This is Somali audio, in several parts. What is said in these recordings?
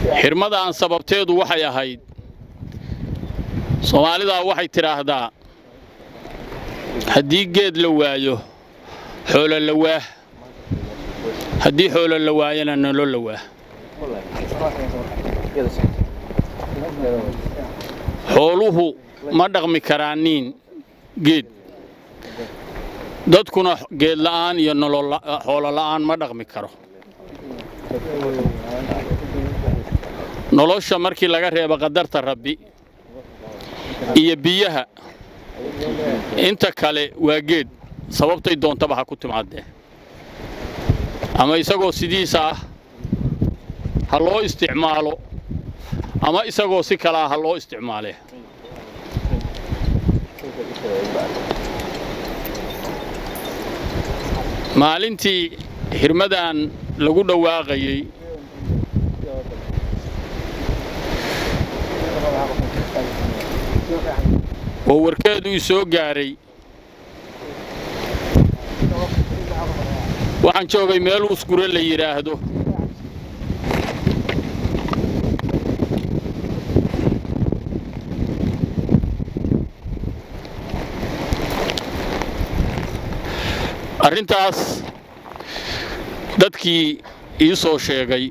xirmadaan sababteedu waxay ahayd soomaalidaa waxay tidhaahdaa haddii geed la waayo xoolo la waah haddii xoolo la waayana nolo la waah xooluhu ma dhaqmi karaaniin geed dadkuna geed la'aan iyo xoolo la'aan ma dhaqmi karo nolosha markii laga reebo qadarta rabbi iyo biyaha inta kale waa geed sababtay doontaba ha ku timaadee ama isagoo sidiisa ah ha loo isticmaalo ama isagoo si kalea ha loo isticmaalee maalintii xirmadan lagu dhawaaqayey oo warkeedu i soo gaaray waxaan joogay meel usgure la yidhaahdo arrintaas dadkii ii soo sheegay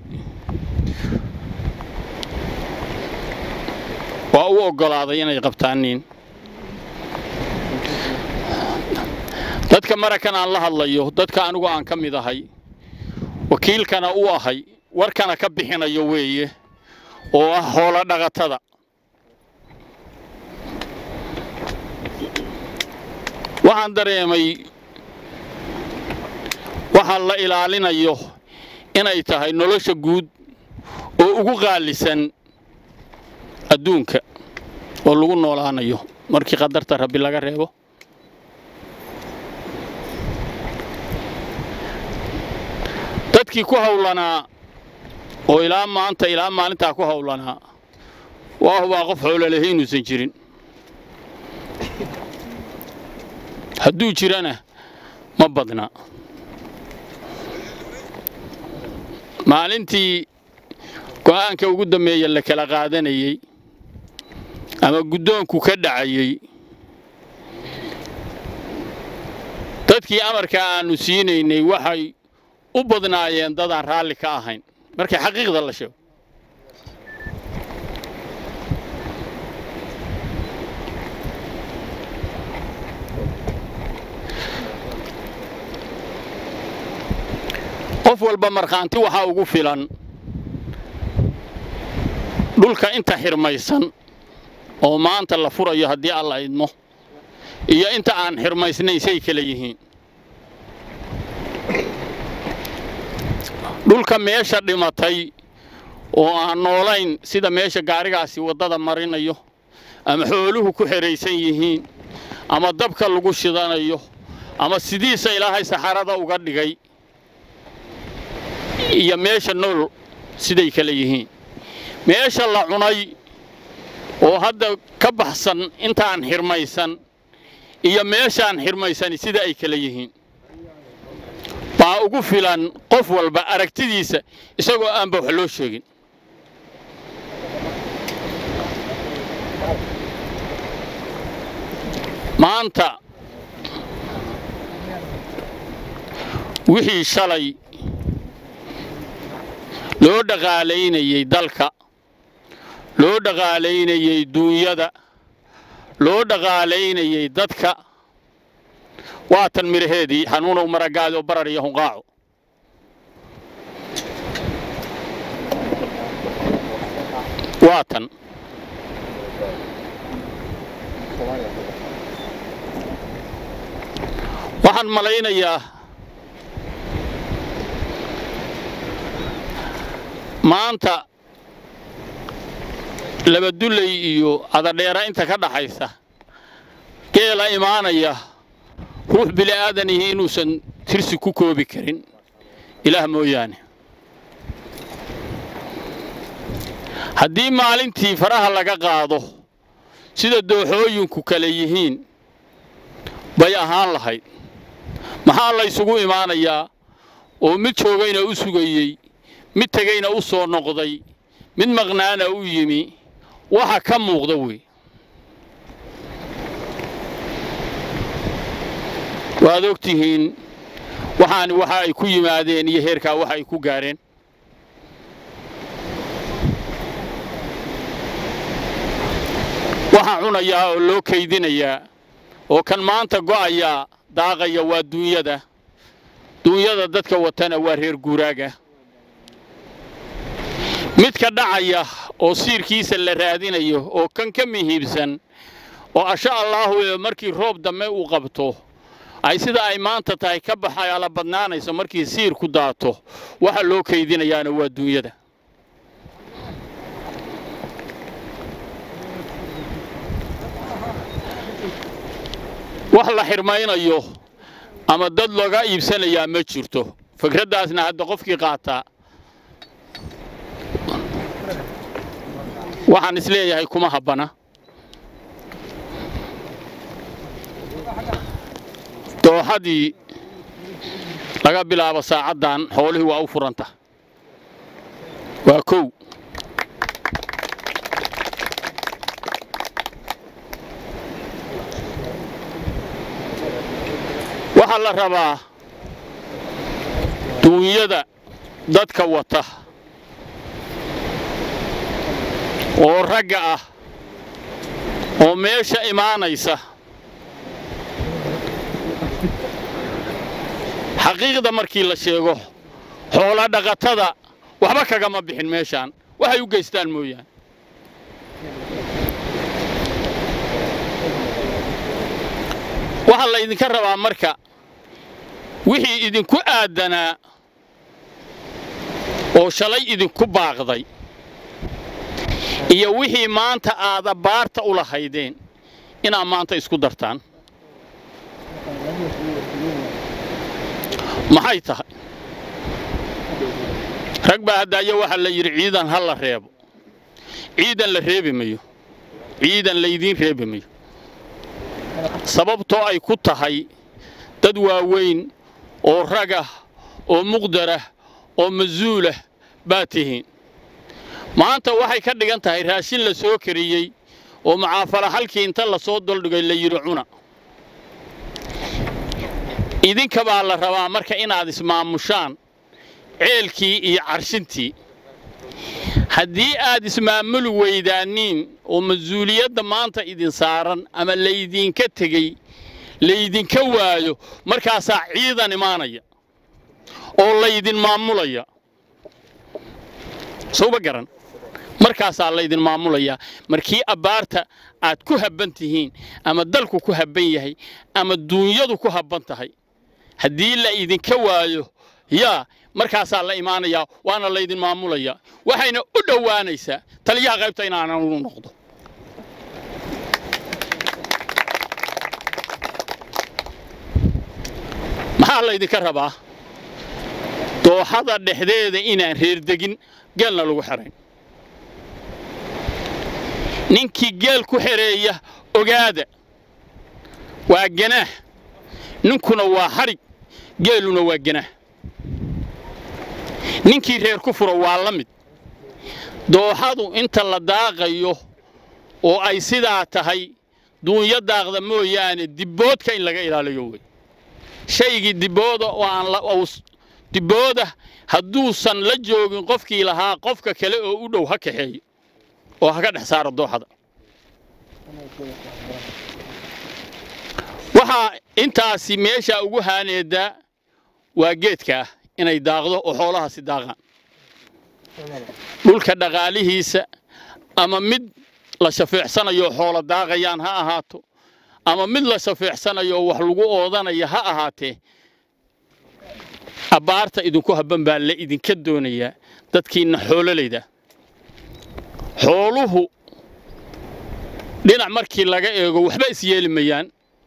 waa u oggolaaday inay qabtaaniin dadka marakan aan la hadlayo dadka anigu aan ka mid ahay wakiilkana u ahay warkana ka bixinayo weeye oo ah hoolo dhaqatada waxaan dareemay waxaan la ilaalinayo inay tahay nolosha guud oo ugu qaalisan adduunka oo lagu noolaanayo markii qadarta rabbi laga reebo dadkii ku hawlanaa oo ilaa maanta ilaa maalintaa ku hawlanaa waa hubaa qof xoololahi inuusan jirin hadduu jirana ma badna maalintii go'aanka ugu dambeeya la kala qaadanayey ama guddoonku ka dhacayey dadkii amarka aannu siinaynay waxay u badnaayeen dadaan raalli ka ahayn markay xaqiiqda la sheego qof walba markhaanti waxaa ugu filan dhulka inta xirmaysan oo maanta la furayo haddii alla idmo iyo inta aan xirmaysnayn say kala yihiin dhulka meesha dhimatay oo aan noolayn sida meesha gaarigaasi waddada marinayo ama xooluhu ku xidhaysan yihiin ama dabka lagu shidanayo ama sidiisa ilaahay saxarada uga dhigay iyo meesha nool siday kala yihiin meesha la cunay oo hadda ka baxsan intaan xirmaysan iyo meeshaan xirmaysani sida ay kala yihiin baa ugu filan qof walba aragtidiisa isagoo aanba wax loo sheegin maanta wixii shalay loo dhaqaalaynayey dalka loo dhaqaalaynayey duunyada loo dhaqaalaynayey dadka waa tan midhaheedii xanuunow maragaadi oo barar iyo hunqaaco waa tan waxaan malaynayaa maanta labadulley iyo cadadheera inta ka dhaxaysa geela imaanaya ruux bili'aadanihi inuusan tirsi ku koobi karin ilaah mooyaane haddii maalintii faraha laga qaado sida dooxooyinku kale yihiin bay ahaan lahayd maxaa laysugu imaanayaa oo mid joogayna u sugayey mid tegayna u soo noqday mid maqnaana u yimi waxa ka muuqda wey waad og tihiin waxaani waxa ay ku yimaadeen iyo heerkaa waxa ay ku gaareen waxaa cunayaa oo loo kaydinayaa oo kan maanta go'ayaa daaqaya waa duunyada duunyada dadka watana waa reer guuraaga midka dhacaya oo siirkiisa la raadinayo oo kan ka muhiibsan oo asha allaahu markii roob dambe uu qabto ay sida ay maanta tahay ka baxala badnaanayso markii siir ku daato waxa loo kaydinayaana waa duunyada wax la xirmaynayo ama dad looga iibsanayaa ma jirto fikraddaasna hadda qofkii qaataa waxaan isleeyahay kuma habbana dooxadii laga bilaabo saacaddan xoolihii waa u furanta waa kow waxaa la rabaa duunyada dadka wata oo ragga ah oo meesha imaanaysa xaqiiqda markii la sheego xoola dhaqatada waxba kagama bixin meeshaan waxay u geystaan mooyaane waxaa laydinka rabaa marka wixii idinku aadanaa oo shalay idinku baaqday iyo wixii maanta aad abbaarta u lahaydeen inaad maanta isku dartaan maxay tahay rag baa haddaayo waxaa la yidhi ciidan ha la reebo ciidan la reebi mayo ciidan laydiin reebi mayo sababtoo ay ku tahay dad waaweyn oo ragah oo muqdarah oo masuulah baa tihiin maanta waxay ka dhigan tahay raashin la soo kariyey oo macaafala halkii inta la soo doldhigay la yidhi cuna idinka baa la rabaa marka inaad ismaamushaan ceelkii iyo carshintii haddii aad ismaamuli weydaaniin oo mas-uuliyadda maanta idin saaran ama laydinka tegey laydinka waayo markaasaa ciidan imaanaya oo laydin maamulaya sowba garan markaasaa laydin maamulayaa markii abbaarta aad ku habban tihiin ama dalku ku habban yahay ama duunyadu ku habban tahay haddii la idinka waayo yaa markaasaa la imaanayaa waana laydin maamulayaa waxayna u dhowaanaysaa taliyaha qaybta inaanan u noqdo maxaa laydinka rabaa dooxada dhexdeeda inaan reerdegin geelna lagu xerayn ninkii geel ku xereeya ogaada waa ganaah ninkuna waa hadhig geeluna waa ganaah ninkii reer ku furo waa la mid dooxadu inta la daaqayo oo ay sidaa tahay duunyo daaqda mooyaane dibboodka in laga ilaaliyo wey shaygii dibbooda oo aan dibbooda hadduusan la joogin qofkii lahaa qofka kale oo u dhow ha kaxeeyo oo ha ka dhex saaro dooxada waxaa intaasi meeshaa ugu haaneedaa waa geedkaa inay daaqdo oo xoolahaasi daaqaan dhulka dhaqaalihiisa ama mid la shafeecsanayo xoolo daaqayaan ha ahaato ama mid la shafeecsanayo oo wax lagu oodanaya ha ahaatee abbaarta idinku habban baa la idinka doonayaa dadkiinna xoololayda xooluhu dhinac markii laga eego waxba is yeeli mayaan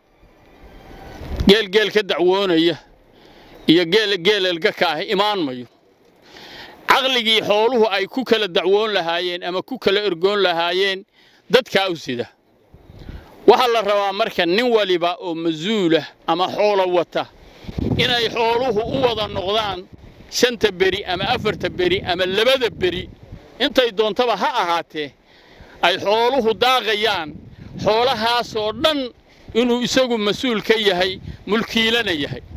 geel geel ka dacwoonaya iyo geel geelelga ka ah imaan mayo caqligii xooluhu ay ku kala dacwoon lahaayeen ama ku kala ergoon lahaayeen dadkaa u sida waxaa la rabaa marka nin waliba oo masuulah ama xoolo wata inay xooluhu u wada noqdaan shanta beri ama afarta beri ama labada beri intay doontaba ha ahaatee ay xooluhu daaqayaan xoolahaasoo dhan inuu isagu mas-uul ka yahay mulkiilana yahay